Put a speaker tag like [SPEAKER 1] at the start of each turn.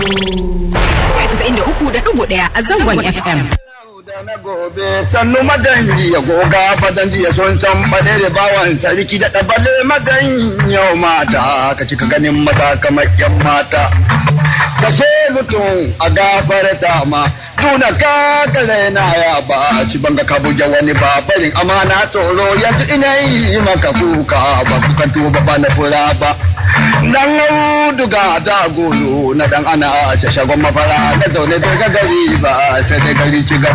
[SPEAKER 1] 93.1 a zangon FM.
[SPEAKER 2] da na gobe sannu maganji ya goga fadanji ya son san bale da bawan sarki da ɗabale magan yau mata ka cika ganin mata kamar yan mata ka mutum a gafarta ma tuna ka kale na ya ba ci banga ka buge wani ba farin amana tsoro yanzu ina yi maka kuka ba kukan tuba ba na fura ba dan auduga da golo na dan ana a shagon mafara na zaune da gari ba sai da gari ci